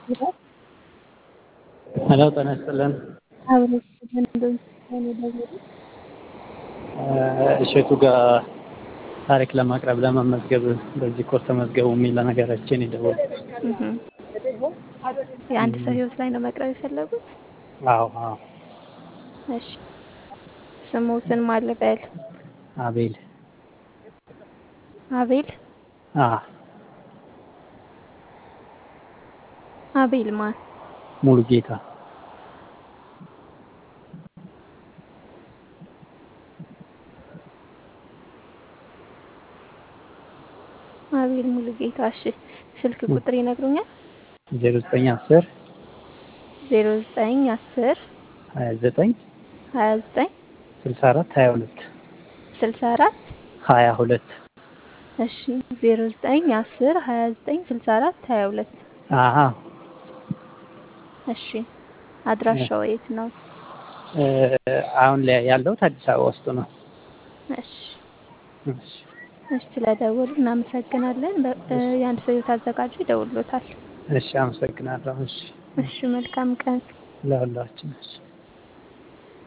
ሄሎ ጤና ይስጥልን። እሸቱ ጋር ታሪክ ለማቅረብ ለመመዝገብ በዚህ ኮርስ ተመዝገቡ የሚል ነገራችን ይደውል። የአንድ ሰው ህይወት ላይ ነው መቅረብ የፈለጉት? አዎ አዎ። እሺ ስሙትን ማን ልበል? አቤል አቤል አ አቤል ማን? ሙሉ ጌታ አቤል ሙሉ ጌታ። እሺ ስልክ ቁጥር ይነግሩኛል? ዜሮ ዘጠኝ አስር ዜሮ ዘጠኝ አስር ሀያ ዘጠኝ ሀያ ዘጠኝ ስልሳ አራት ሀያ ሁለት ስልሳ አራት ሀያ ሁለት እሺ ዜሮ ዘጠኝ አስር ሀያ ዘጠኝ ስልሳ አራት ሀያ ሁለት አሀ እሺ አድራሻው የት ነው? አሁን ላይ ያለሁት አዲስ አበባ ውስጥ ነው። እሺ እሺ እሺ ስለደወሉ እናመሰግናለን። የአንድ ሰው ህይወት አዘጋጁ ይደውሎታል። እሺ አመሰግናለሁ። እሺ እሺ መልካም ቀን። ለሁላችን እሺ